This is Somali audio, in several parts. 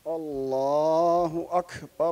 allahu akbar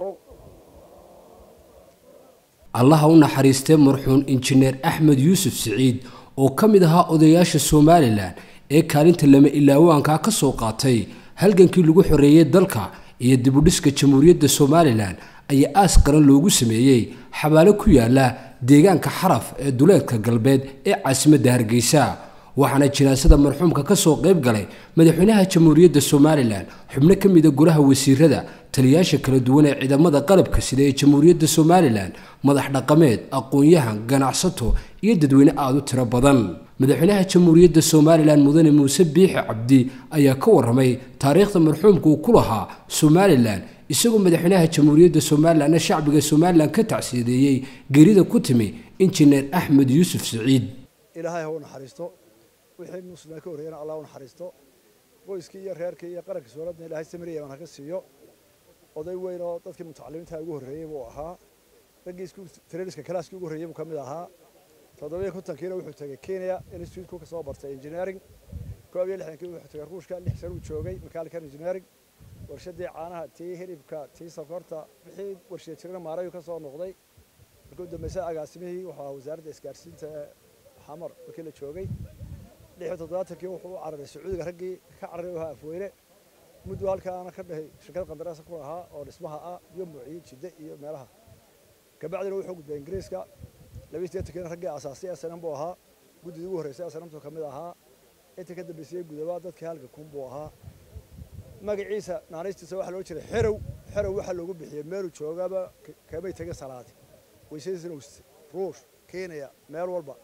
allaha u naxariistee marxuun injineer axmed yuusuf siciid oo ka mid ahaa odayaasha somalilan ee kaalinta lama ilaawaankaa ka soo qaatay halgankii lagu xoreeyey dalka iyo dibudhiska jamhuuriyadda somalilan ayaa aas qaran loogu sameeyey xabaalo ku yaala deegaanka xaraf ee duleedka galbeed ee caasimadda hargeysa waxaana jinaasada marxuumka ka soo qayb galay madaxweynaha jamhuuriyadda somalilan xubno ka mida golaha wasiirada taliyaasha kala duwan ee ciidamada qalabka sida ee jamhuuriyadda somalilan madax dhaqameed aqoon-yahan ganacsato iyo dadweyne aada u tiro badan madaxweynaha jamhuuriyadda somalilan mudane muuse biixi cabdi ayaa ka waramay taariikhda marxuumka uu ku lahaa somalilan isagoo madaxweynaha jamhuuriyadda somalilanna shacbiga somalilan ka tacsiyadeeyey geerida ku timi injineer axmed yuusuf siciid ilaahay ha u naxariisto wixii muslimiin ka horreeyana allah u naxariisto qoyskii iyo reerkii iyo qaranka sooladna ilaahay samiriya aan haka siiyo oday weyn oo dadkii mutacalimiinta ugu horreeyey buu ahaa raggii isku treniska kalaaskii ugu horreeyey buu ka mid ahaa toddobiyo kontonkiina wuxuu tegey kenya instituteku ka soo bartay engineering koob iyo lixdankii wuxuu tegey ruushka lix sano uu joogay mechanical engineering warshadii caanaha tii hilibka tii sokorta wixii warshiya jirana maarayu ka soo noqday markuu dambaysa agaasimihii wuxuu ahaa wasaaradda isgaarsiinta ee xamar markii la joogay lix iyo toddobaatankii wuxuu u cararay sacuudiga raggii ka cararay u ahaa afweyne muddu halkaana ka dhahay shirkad qandaraasa ku ahaa oo dhismaha ah iyo muuciyo jidde iyo meelaha kabacdina wuxuu gudbay ingiriiska labiyi sideetankiina raggii asaasay snm buu ahaa guddidii ugu horreysay snmtu ka mid ahaa intii ka dambeysayey gudaba dadkii halka kun buu ahaa magaciisa naanaystiisa waxaa loo jiray xerow xerow waxaa loogu bixiyey meeluu joogaba kamay tegin salaadi weysadiisina ruush kenya meel walba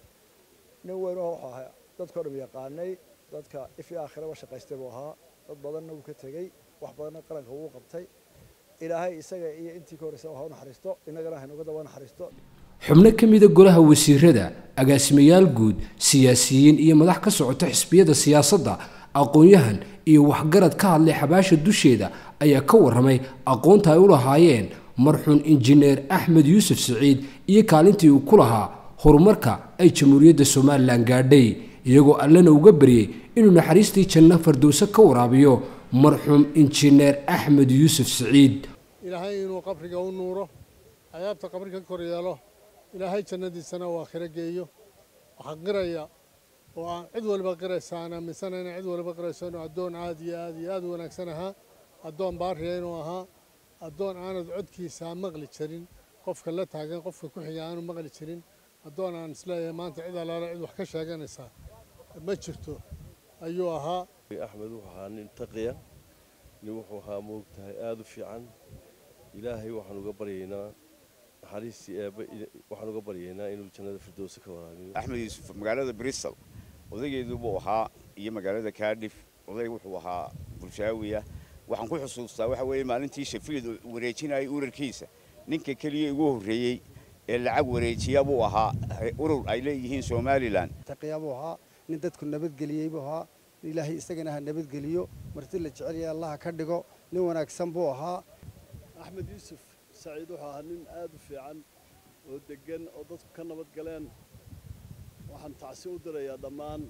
nin weyn oo wuxuu ahaa dadkao dham yaqaanay dadka ifi aakhiraba shaqaystay buu ahaa dad badanna wuu ka tegey wax badanna qaranka wuu qabtay ilaahay isaga iyo intii ka horreysa ha u naxariisto innagana haynoga daba naxariisto xubno ka mida golaha wasiirada agaasimayaal guud siyaasiyiin iyo madax ka socota xisbiyada siyaasadda aqoon-yahan iyo waxgarad ka hadlay xabaasha dusheeda ayaa ka warramay aqoonta ay u lahaayeen marxuun injineer axmed yuusuf siciid iyo kaalintii uu ku lahaa horumarka ay jamhuuriyadda somalilan gaadhay iyagoo allana uga baryey inuu naxariistii janno fardowse ka waraabiyo marxuum injineer axmed yuusuf siciid ilaahay inuu qabriga u nuuro cadaabta qabri ka kor yeelo ilaahay jannadiisana uu aakhiro geeyo waxaa qiraya oo aan cid waliba qiraysa aan aaminsanayna cid waliba qirayso inuu addoon aad iyo aad iyo aad u wanaagsan ahaa addoon baariya inuu ahaa addoon aanad codkiisa maqli jirin qofka la taagan qofka ku xiga aanu maqli jirin addoon aan isleeyahay maanta cid allaala cid wax ka sheeganaysaa ma jirto ayuu ahaa axmed wuxuu ahaa nin taqiya nin wuxuu ahaa moogtahay aada u fiican ilaahay waxaan uga baryaynaa naxariistii eebbe waxaan uga baryaynaa inuu jannada firdowsa ka waraabiyo axmed yuusuf magaalada bristol odaygeedu buu ahaa iyo magaalada kaadhif oday wuxuu ahaa bulshaawiya waxaan ku xusuustaa waxa weeye maalintii shafiid wareejinayay urarkiisa ninka keliya ugu horreeyey ee lacag wareejiya buu ahaa urur ay leeyihiin somalilan taqiya buu ahaa nin dadku nabadgeliyey buu ahaa ilaahay isagana ha nabadgeliyo marti la jecel yahay allaha ka dhigo nin wanaagsan buu ahaa axmed yuusuf saciid wuxuu ahaa nin aad u fiican oo deggan oo dadku ka nabad galeen waxaan tacsi u dirayaa dhammaan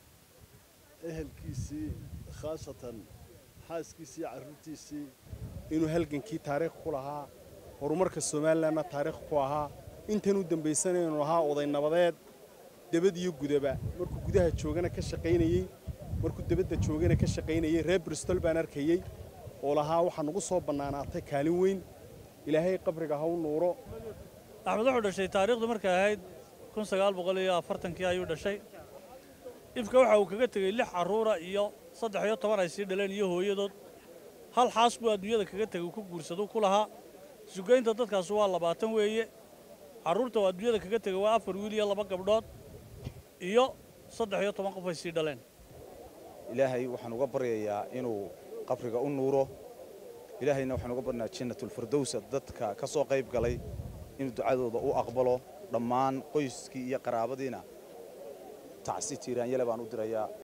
ehelkiisii khaasatan xaaskiisii iyo carruurtiisii inuu halgankii taariikh ku lahaa horumarka somalilanna taariikh ku ahaa intan u dambaysana inuu ahaa oday nabadeed debad iyo gudaba markuu gudaha joogana ka shaqaynayey markuu debadda joogana ka shaqaynayey reer bristol baan arkayey oo lahaa waxaa nagu soo bannaanaatay kaalin weyn ilaahay qabriga ha u nuuro axmed wuxuu dhashay taariikhdu markay ahayd kun sagaal boqol iyo afartankii ayuu dhashay ifka waxa uu kaga tegey lix carruura iyo saddex iyo toban ay sii dhaleen iyo hooyadood hal xaas buu adduunyada kaga tegey ku guursaduu ku lahaa sugaynta dadkaas waa labaatan weeye carruurta oo adduunyada kaga tegey waa afar wiil iyo laba gabdhood iyo saddex iyo toban qof ay sii dhaleen ilaahay waxaan uga baryayaa inuu qabriga u nuuro ilaahayna waxaan uga barnaa jannatulfirdowsa dadka ka soo qayb galay inuu ducadooda u aqbalo dhammaan qoyskii iyo qaraabadiina tacsi tiiraanyale baan u dirayaa